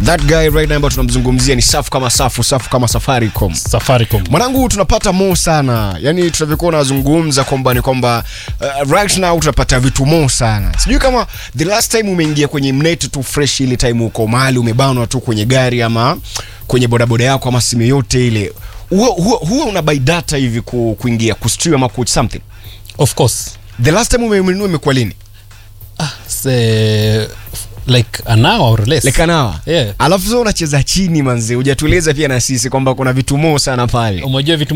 that guy right now ambao tunamzungumzia ni safu kama safu safu kama safaricom Safaricom. mwanangu tunapata mo sana yani tunavyokuwa unazungumza kwamba ni kwamba uh, right now tunapata vitu mo sana sijui kama the last time umeingia kwenye mnet tu fresh ile time uko mahali umebanwa tu kwenye gari ama kwenye bodaboda yako ama simu yote ile huwa, huwa, huwa una buy data hivi ku, kuingia kustream ama ku something Of course. the last time umenunua imekuwa lini Ah, say, like an hour or less. like an hour Yeah. alafu sasa unacheza chini manzi hujatueleza pia na sisi kwamba kuna vitu mo sana pale Umejua vitu